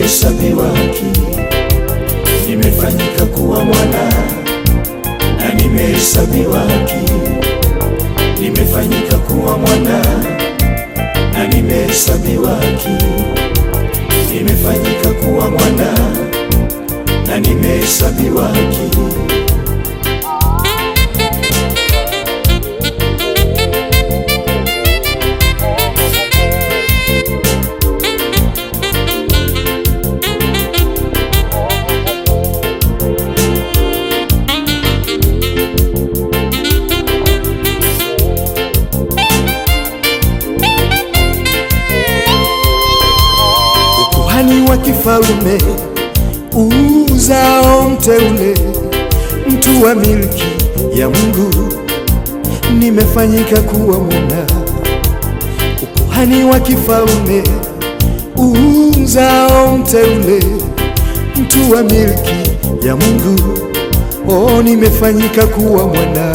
nimehesabiwa haki, nimefanyika kuwa mwana na nimehesabiwa haki, nimefanyika kuwa mwana na nimehesabiwa haki, nimefanyika kuwa mwana na nimehesabiwa haki. ukuhani wa kifalme, uzao mteule, mtu wa milki ya Mungu, nimefanyika kuwa mwana. Ukuhani wa kifalme, uzao mteule, mtu wa milki ya Mungu, oh, nimefanyika kuwa mwana.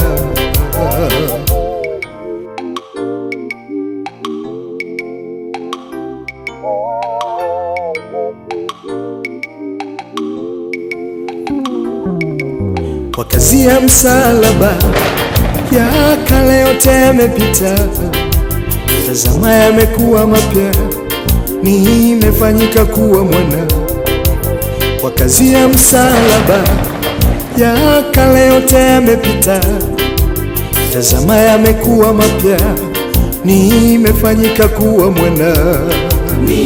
Kwa kazi ya msalaba ya kale yote yamepita, tazama yamekuwa mapya, nimefanyika kuwa mwana. Kwa kazi ya msalaba ya kale yote yamepita, tazama yamekuwa mapya, nimefanyika kuwa mwana. Ni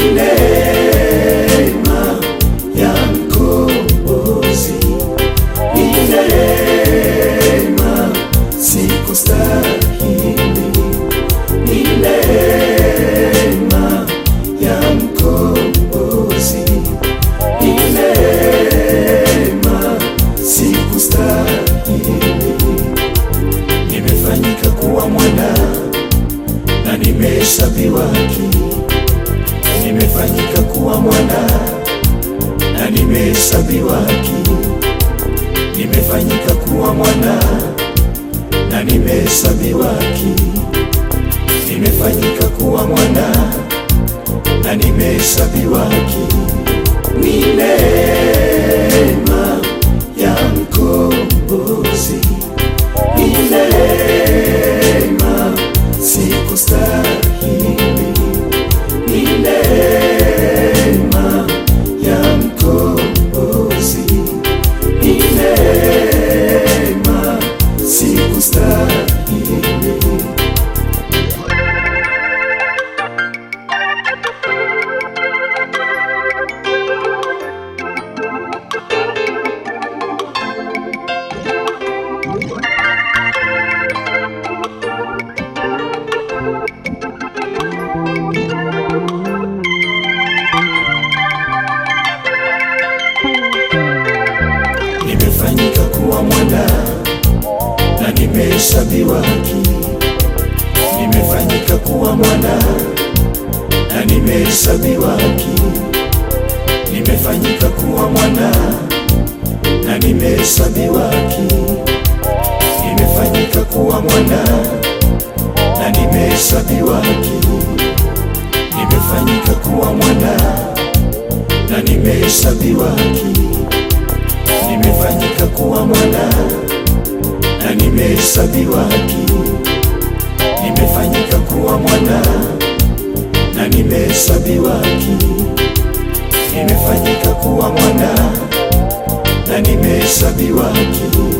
neema ya mkombozi, ni neema, sikustahili. Ni neema ya mkombozi, ni neema, sikustahili. Nimefanyika kuwa mwana na nimehesabiwa haki nimefanyika kuwa mwana na nimehesabiwa haki, nimefanyika kuwa mwana na nimehesabiwa haki, nimefanyika kuwa mwana na nimehesabiwa haki. Ni neema ya mkombozi, ni neema, sikustahili ni neema ya mkombozi, ni neema, sikustahili. Nimefanyika kuwa mwana na nimehesabiwa haki, nimefanyika kuwa mwana na nimehesabiwa haki, nimefanyika kuwa mwana na nimehesabiwa haki, nimefanyika kuwa mwana na nimehesabiwa haki, nimefanyika kuwa mwana na nimehesabiwa haki nimefanyika kuwa mwana na nimehesabiwa haki, nimefanyika kuwa mwana na nimehesabiwa haki, nimefanyika kuwa mwana na nimehesabiwa haki,